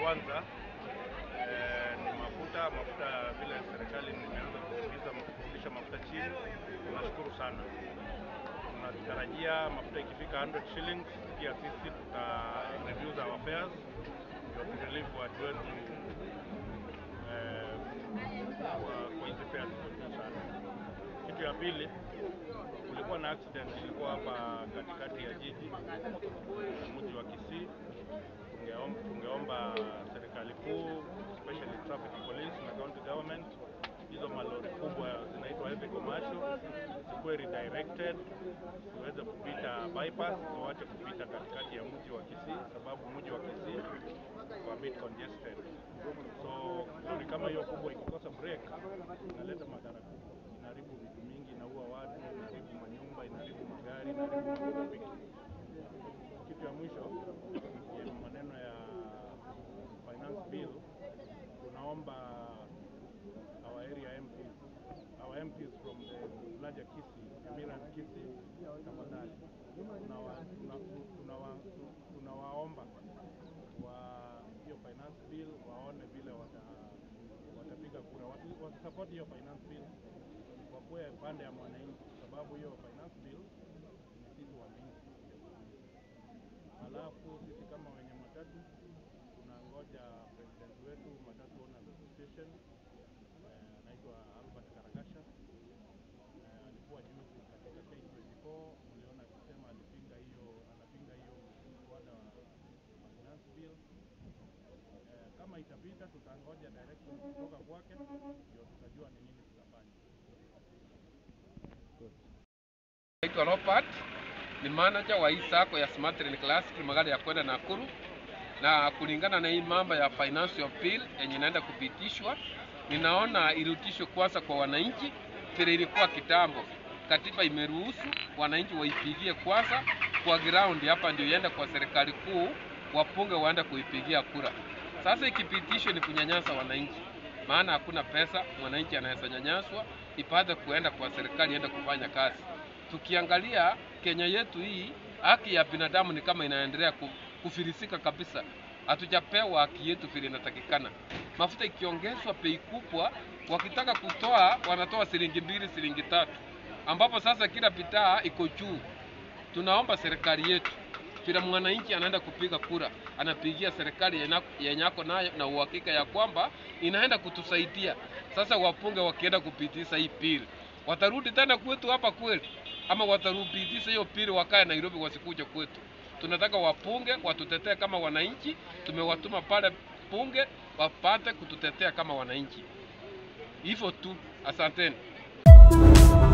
kwanza eh, ni mafuta. Mafuta vile serikali imeanza kurudisha kurudisha mafuta chini, tunashukuru sana. Tunatarajia mafuta ikifika 100 shillings, pia sisi tuta reduce our fares ndio turelieve watu wetu eh, kwa kwa hizi fares ziko juu sana. Kitu ya pili, kulikuwa na accident ilikuwa hapa katikati ya jiji mji wa Kisii. Tungeomba, tungeomba serikali kuu especially traffic police na county government, hizo malori kubwa zinaitwa heavy commercial zikuwe redirected ziweze kupita bypass, ziwache kupita katikati ya mji wa Kisii, sababu mji wa Kisii kwa bit congested. So lori kama hiyo kubwa ikikosa break inaleta madhara kubwa, inaharibu vitu mingi, inaua watu, inaharibu manyumba, inaharibu magari, inaharibu pikipiki. Kitu ya mwisho ni maneno ya finance bill, tunaomba our area MPs, our MPs from the larger Kisii, Emirat Kisii, tafadhali tunawa- tuna- tunawa- tunawaomba wa hiyo finance bill waone vile wata watapiga kura, wasi- wasisupport hiyo finance bill, wakuwe pande ya mwananchi, sababu hiyo finance bill ni sisi wananchi. Halafu sisi kama wenye matatu tunangoja president wetu Matatu Owners Association eh, anaitwa Albert Karagasha eh, alikuwa juzi katika K24, mliona akisema alipinga hiyo anapinga hiyo mswada wa finance bill eh, kama itapita tutangoja direction kutoka kwake ndio tutajua ni nini tutafanya. Naitwa Robert, ni manager wa hii sako ya Smart Train Classic magari ya kwenda Nakuru, na kulingana na hii mambo ya financial bill yenye inaenda kupitishwa, ninaona irutishwe kwanza kwa wananchi vile ilikuwa kitambo. Katiba imeruhusu wananchi waipigie kwanza kwa ground, hapa ndio iende kwa serikali kuu, wapunge waende kuipigia kura. Sasa ikipitishwa ni kunyanyasa wananchi, maana hakuna pesa, mwananchi anaweza nyanyaswa ipate kuenda kwa serikali iende kufanya kazi. Tukiangalia Kenya yetu hii, haki ya binadamu ni kama inaendelea ku- kufilisika kabisa. Hatujapewa haki yetu vile inatakikana. Mafuta ikiongezwa bei kubwa, wakitaka kutoa wanatoa shilingi mbili, shilingi tatu, ambapo sasa kila bidhaa iko juu. Tunaomba serikali yetu vile mwananchi anaenda kupiga kura, anapigia serikali yena- yenye ako nayo na uhakika ya kwamba inaenda kutusaidia. Sasa wapunge wakienda kupitisha hii pili, watarudi tena kwetu hapa kweli, ama watarupitisha hiyo pili wakae Nairobi, wasikuje kwetu? Tunataka wapunge watutetee kama wananchi. Tumewatuma pale bunge wapate kututetea kama wananchi, hivyo tu. Asanteni.